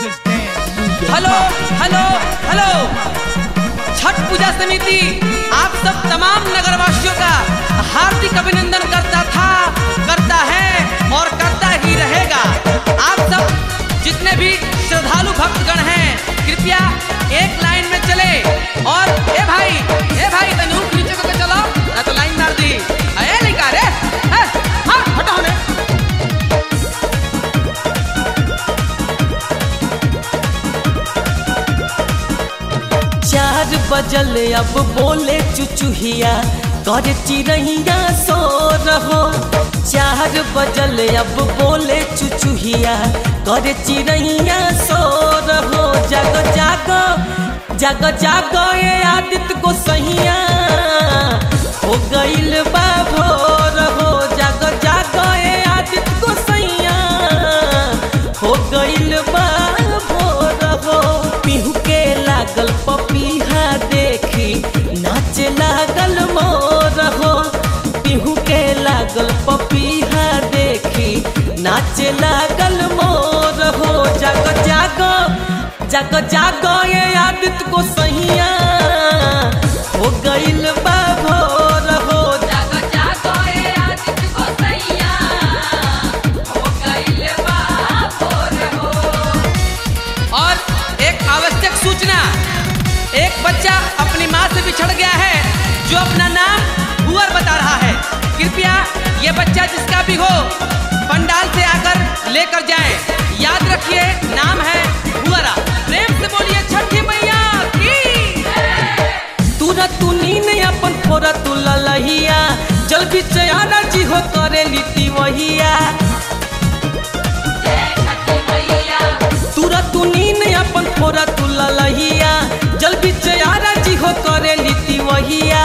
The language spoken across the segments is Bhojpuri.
Just dance, move your hello body. Hello hello Chhath Puja समिति आप सब तमाम नगरवासियों का हार्दिक अभिनंदन करता था करता है और करता ही रहेगा आप सब जितने भी श्रद्धालु भक्तगण हैं कृपया एक लाइन में चले और ए भाई ए भाई तनु नीचे को चलो ना तो लाइन मार दी ए लइका रे ए, हाँ हटो ने चार बजल अब बोले चुचुहिया कर चिड़ैया सो रहो चार बजल अब बोले चुचुहिया कर चिड़ैया सो रहो जागो जागो जागो जागो ये आदित्य को सहिया हो गईल बा भोर हो जागो जागो ये आदित्य को सहिया हो गईल बा भोर हो पिहू के लागल पपीहा देखी नाच लागल मोर हो पिहू के लागल पपीहा देखी नाच लागल मोर हो जागो जागो जागो जागो ये आदित्य को सहिया हो गईल बा भोर हो जागो जागो ए आदित्य को सैया हो गइल बा भोर हो और एक आवश्यक सूचना एक बच्चा अपनी माँ से बिछड़ गया है जो अपना नाम भुअर बता रहा है कृपया ये बच्चा जिसका भी हो पंडाल से आकर लेकर जाएं याद रखिए नाम है भुअरा प्रेम से बोलिए छठी मैया की तूरा तू नीन अपन फोरा तू ललहिया जल बिचयाना जी हो करे लीती वहिया जय छठी मैया तूरा तू नीन अपन फोरा तू ललहिया जल बिचयाना जी हो करे लीती वहिया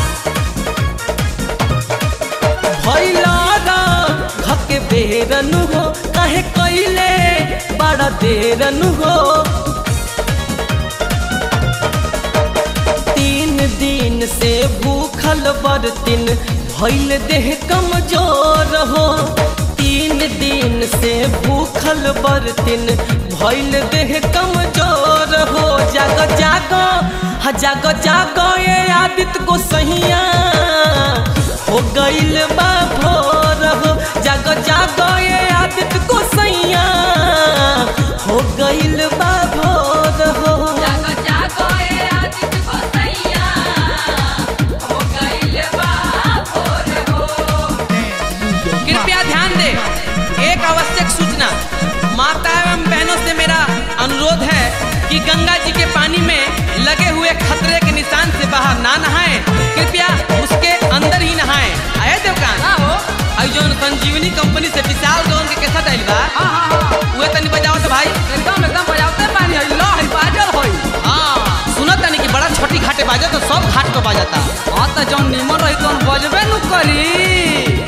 भैला घके बेरन हो काहे कैले बड़ा देरन हो तीन दिन से भूखल बरतिन भैल देह कमजोर हो तीन दिन से भूखल बरतिन भैल देह कमजोर हो जागो जागो हा जागो जागो ये आदित्य को सहिया हो गईल बा भोर हो जागो जागो ये आदित्य को सहिया हो गईल बा भोर हो जागो जागो ए आदित्य को सैया हो गइल बा भोर हो कृपया ध्यान दे एक आवश्यक सूचना माता एवं बहनों से मेरा अनुरोध है कि गंगा जी के पानी में लगे हुए खतरे के निशान से बाहर ना नहाएं कृपया उसके अंदर ही नहाएं आए देवकान हो आई जौन संजीवनी कंपनी से विशाल गौन के कैसा डाल बा उहे तनी बजाओ तो भाई एकदम एकदम बजाओते पानी है लो है बाजल होई हां सुनत तनी कि बड़ा छोटी घाटे बाजे तो सब घाट को बाजता हां तो जौन निमन रही तौन बजबे नु करी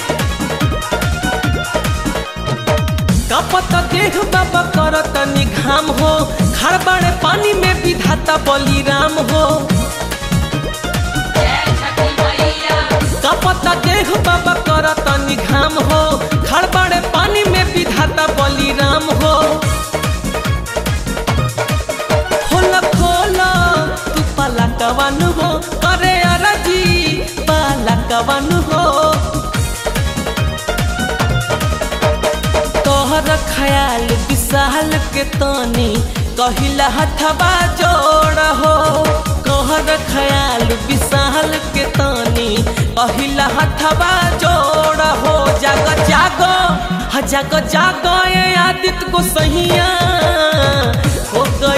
कपत देह बाबा करत निघाम हो खड़बड़े पानी में विधाता बलिराम हो जय छठी मैया कपत देह बाबा करत निघाम हो खड़बड़े पानी में विधाता बलिराम हो खोल खोल तू पाला कवन हो करे अरजी पाला कवन हो तोहर ख्याल विशाल के तनी कहिला हथवा जोड़ हो कहर ख्याल विशाल के तनी कहिला हथवा जोड़ हो जागो जागो हा जागो जागो ये आदित्य को सहिया हो गई